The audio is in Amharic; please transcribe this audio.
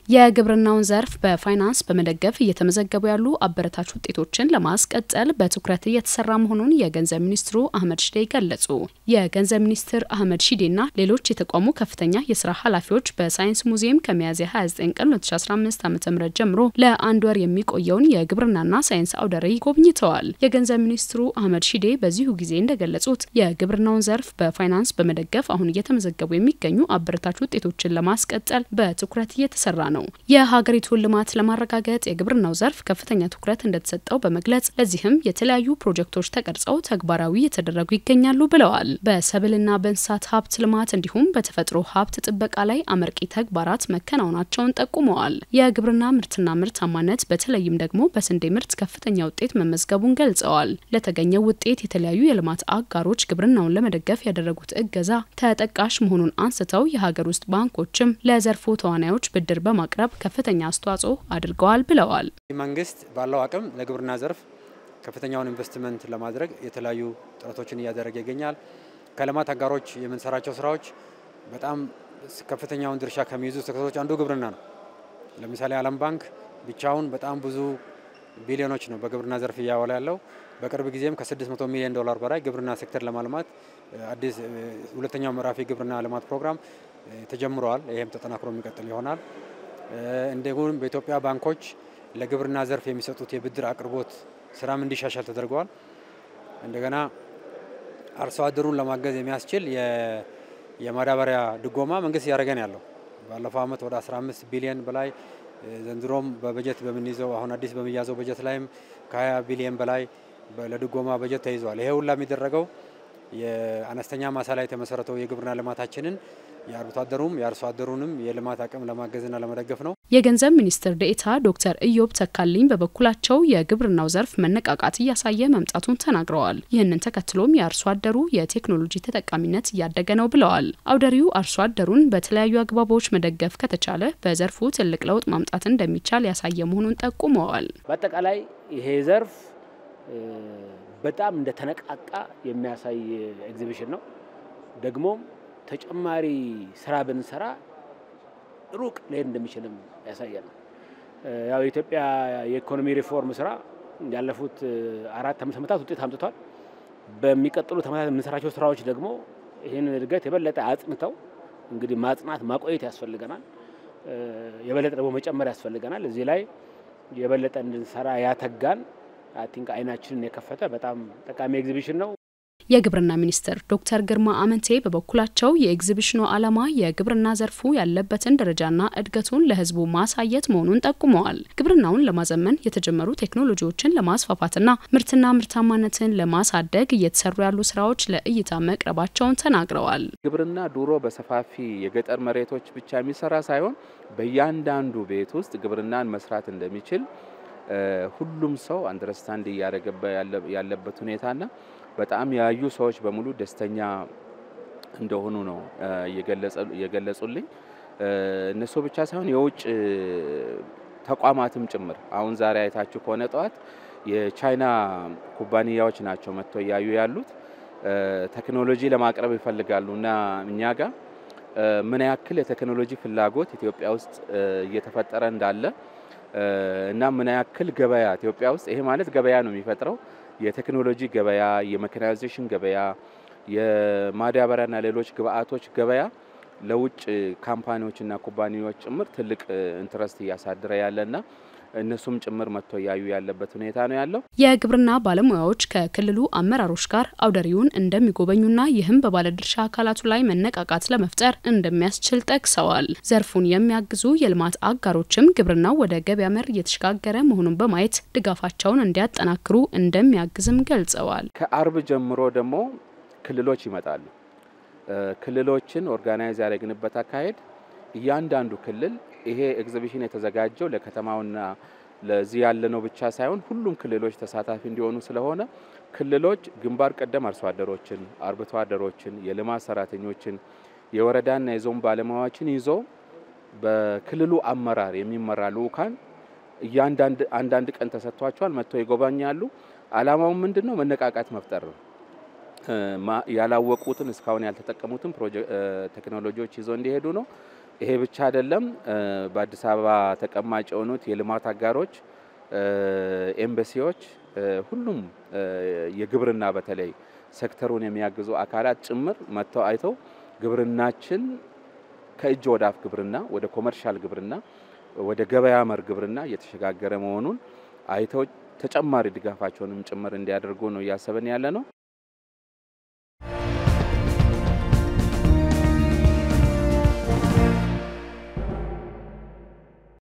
የግብርናውን ዘርፍ በፋይናንስ በመደገፍ እየተመዘገቡ ያሉ አበረታች ውጤቶችን ለማስቀጠል በትኩረት እየተሰራ መሆኑን የገንዘብ ሚኒስትሩ አህመድ ሺዴ ገለጹ። የገንዘብ ሚኒስትር አህመድ ሺዴና ሌሎች የተቋሙ ከፍተኛ የስራ ኃላፊዎች በሳይንስ ሙዚየም ከሚያዝያ 29 ቀን 2015 ዓ ም ጀምሮ ለአንድ ወር የሚቆየውን የግብርናና ሳይንስ አውደ ርዕይ ጎብኝተዋል። የገንዘብ ሚኒስትሩ አህመድ ሺዴ በዚሁ ጊዜ እንደገለጹት የግብርናውን ዘርፍ በፋይናንስ በመደገፍ አሁን እየተመዘገቡ የሚገኙ አበረታች ውጤቶችን ለማስቀጠል በትኩረት እየተሰራ ነው። የሀገሪቱን ልማት ለማረጋገጥ የግብርናው ዘርፍ ከፍተኛ ትኩረት እንደተሰጠው በመግለጽ ለዚህም የተለያዩ ፕሮጀክቶች ተቀርጸው ተግባራዊ የተደረጉ ይገኛሉ ብለዋል። በሰብልና በእንስሳት ሀብት ልማት እንዲሁም በተፈጥሮ ሀብት ጥበቃ ላይ አመርቂ ተግባራት መከናወናቸውን ጠቁመዋል። የግብርና ምርትና ምርታማነት በተለይም ደግሞ በስንዴ ምርት ከፍተኛ ውጤት መመዝገቡን ገልጸዋል። ለተገኘው ውጤት የተለያዩ የልማት አጋሮች ግብርናውን ለመደገፍ ያደረጉት እገዛ ተጠቃሽ መሆኑን አንስተው የሀገር ውስጥ ባንኮችም ለዘርፉ ተዋናዮች ብድር በማ ማቅረብ ከፍተኛ አስተዋጽኦ አድርገዋል ብለዋል። መንግስት ባለው አቅም ለግብርና ዘርፍ ከፍተኛውን ኢንቨስትመንት ለማድረግ የተለያዩ ጥረቶችን እያደረገ ይገኛል። ከልማት አጋሮች የምንሰራቸው ስራዎች በጣም ከፍተኛውን ድርሻ ከሚይዙ ሴክተሮች አንዱ ግብርና ነው። ለምሳሌ ዓለም ባንክ ብቻውን በጣም ብዙ ቢሊዮኖች ነው በግብርና ዘርፍ እያዋለ ያለው። በቅርብ ጊዜም ከ600 ሚሊዮን ዶላር በላይ ግብርና ሴክተር ለማልማት አዲስ ሁለተኛው ምዕራፍ የግብርና ልማት ፕሮግራም ተጀምረዋል። ይህም ተጠናክሮ የሚቀጥል ይሆናል። እንዲሁም በኢትዮጵያ ባንኮች ለግብርና ዘርፍ የሚሰጡት የብድር አቅርቦት ስራም እንዲሻሻል ተደርገዋል። እንደገና አርሶ አደሩን ለማገዝ የሚያስችል የማዳበሪያ ድጎማ መንግስት እያደረገ ነው ያለው። ባለፈው ዓመት ወደ 15 ቢሊዮን በላይ ዘንድሮም በበጀት በምንይዘው አሁን አዲስ በሚያዘው በጀት ላይም ከ20 ቢሊዮን በላይ ለድጎማ በጀት ተይዟል። ይሄ ሁላ የሚደረገው የአነስተኛ ማሳ ላይ የተመሰረተው የግብርና ልማታችንን የአርብቶ አደሩም የአርሶ አደሩንም የልማት አቅም ለማገዝና ለመደገፍ ነው። የገንዘብ ሚኒስትር ዴኤታ ዶክተር ኢዮብ ተካልኝ በበኩላቸው የግብርናው ዘርፍ መነቃቃት እያሳየ መምጣቱን ተናግረዋል። ይህንን ተከትሎም የአርሶ አደሩ የቴክኖሎጂ ተጠቃሚነት እያደገ ነው ብለዋል። አውደሪው አርሶ አደሩን በተለያዩ አግባቦች መደገፍ ከተቻለ በዘርፉ ትልቅ ለውጥ ማምጣት እንደሚቻል ያሳየ መሆኑን ጠቁመዋል። በአጠቃላይ ይሄ ዘርፍ በጣም እንደተነቃቃ የሚያሳይ ኤግዚቢሽን ነው። ደግሞም ተጨማሪ ስራ ብንሰራ ሩቅ ሊሄድ እንደሚችልም ያሳያል። ያው የኢትዮጵያ የኢኮኖሚ ሪፎርም ስራ ያለፉት አራት አምስት ዓመታት ውጤት አምጥቷል። በሚቀጥሉት ዓመታት የምንሰራቸው ስራዎች ደግሞ ይህንን እድገት የበለጠ አጽንተው እንግዲህ ማጽናት ማቆየት ያስፈልገናል። የበለጠ ደግሞ መጨመር ያስፈልገናል። እዚህ ላይ የበለጠ እንድንሰራ ያተጋን አይ ቲንክ አይናችንን የከፈተ በጣም ጠቃሚ ኤግዚቢሽን ነው። የግብርና ሚኒስትር ዶክተር ግርማ አመንቴ በበኩላቸው የኤግዚቢሽኑ ዓላማ የግብርና ዘርፉ ያለበትን ደረጃና እድገቱን ለሕዝቡ ማሳየት መሆኑን ጠቁመዋል። ግብርናውን ለማዘመን የተጀመሩ ቴክኖሎጂዎችን ለማስፋፋትና ምርትና ምርታማነትን ለማሳደግ እየተሰሩ ያሉ ስራዎች ለእይታ መቅረባቸውን ተናግረዋል። ግብርና ድሮ በሰፋፊ የገጠር መሬቶች ብቻ የሚሰራ ሳይሆን በእያንዳንዱ ቤት ውስጥ ግብርናን መስራት እንደሚችል ሁሉም ሰው አንደርስታንድ እያደረገ ያለበት ሁኔታና በጣም ያዩ ሰዎች በሙሉ ደስተኛ እንደሆኑ ነው የገለጹልኝ። እነሱ ብቻ ሳይሆን የውጭ ተቋማትም ጭምር አሁን ዛሬ አይታችሁ ከሆነ ጠዋት የቻይና ኩባንያዎች ናቸው መጥተው እያዩ ያሉት ቴክኖሎጂ ለማቅረብ ይፈልጋሉ እና እኛ ጋር ምን ያክል የቴክኖሎጂ ፍላጎት ኢትዮጵያ ውስጥ እየተፈጠረ እንዳለ እና ምን ያክል ገበያ ኢትዮጵያ ውስጥ ይሄ ማለት ገበያ ነው የሚፈጥረው የቴክኖሎጂ ገበያ፣ የሜካናይዜሽን ገበያ፣ የማዳበሪያና ሌሎች ግብአቶች ገበያ ለውጭ ካምፓኒዎችና ኩባንያዎች ጭምር ትልቅ ኢንትረስት እያሳደረ ያለና እነሱም ጭምር መጥቶ እያዩ ያለበት ሁኔታ ነው ያለው። የግብርና ባለሙያዎች ከክልሉ አመራሮች ጋር አውደሪውን እንደሚጎበኙና ይህም በባለድርሻ አካላቱ ላይ መነቃቃት ለመፍጠር እንደሚያስችል ጠቅሰዋል። ዘርፉን የሚያግዙ የልማት አጋሮችም ግብርናው ወደ ገበያ መር እየተሸጋገረ መሆኑን በማየት ድጋፋቸውን እንዲያጠናክሩ እንደሚያግዝም ገልጸዋል። ከአርብ ጀምሮ ደግሞ ክልሎች ይመጣሉ። ክልሎችን ኦርጋናይዝ ያደረግንበት አካሄድ እያንዳንዱ ክልል ይሄ ኤግዚቢሽን የተዘጋጀው ለከተማውና ለዚህ ያለነው ብቻ ሳይሆን ሁሉም ክልሎች ተሳታፊ እንዲሆኑ ስለሆነ ክልሎች ግንባር ቀደም አርሶ አደሮችን፣ አርብቶ አደሮችን፣ የልማት ሰራተኞችን፣ የወረዳና የዞን ባለሙያዎችን ይዞ በክልሉ አመራር የሚመራ ልኡካን እያንዳንድ አንዳንድ ቀን ተሰጥቷቸዋል። መጥተው ይጎበኛሉ። አላማው ምንድን ነው? መነቃቃት መፍጠር ነው። ያላወቁትን እስካሁን ያልተጠቀሙትን ቴክኖሎጂዎች ይዘው እንዲሄዱ ነው። ይሄ ብቻ አይደለም። በአዲስ አበባ ተቀማጭ የሆኑት የልማት አጋሮች፣ ኤምባሲዎች፣ ሁሉም የግብርና በተለይ ሴክተሩን የሚያግዙ አካላት ጭምር መጥተው አይተው ግብርናችን ከእጅ ወደ አፍ ግብርና ወደ ኮመርሻል ግብርና ወደ ገበያ መር ግብርና እየተሸጋገረ መሆኑን አይተው ተጨማሪ ድጋፋቸውንም ጭምር እንዲያደርጉ ነው እያሰብን ያለ ነው።